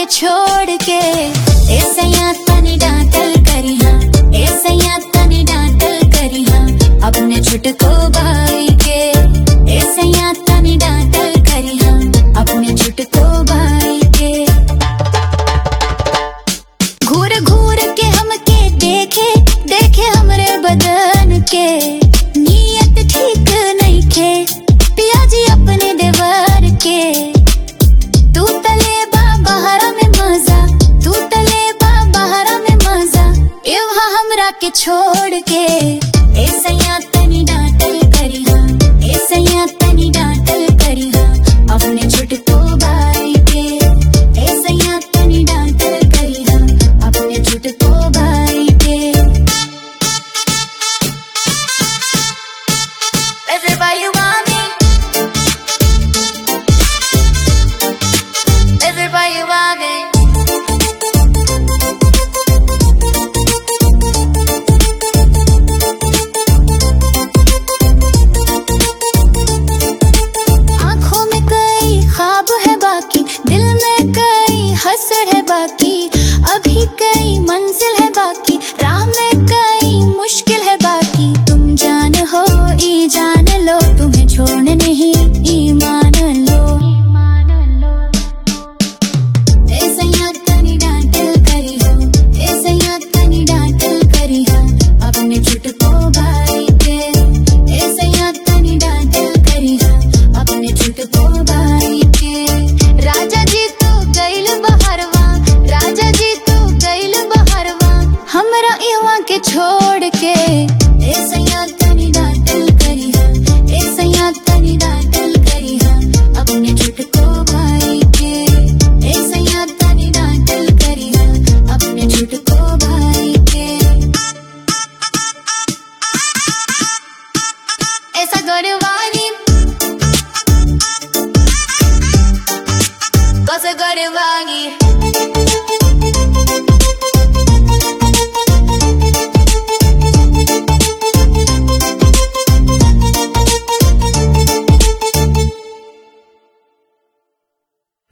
छोड़ के ए सैया तनी डांटल करी हाँ ए सैया तनी डांटल करी हाँ अपने छुटको भाई के ए सैया तनी डांटल करी हाँ अपने छुटको भाई के घूर घूर के हमके देखे देखे हमरे बदन के नियत ठीक नहीं खे पिया जी अपने देवर के तू तले बा बहरा में मजा तू तले बा बहरा में मजा एवं हमरा के छोड़ के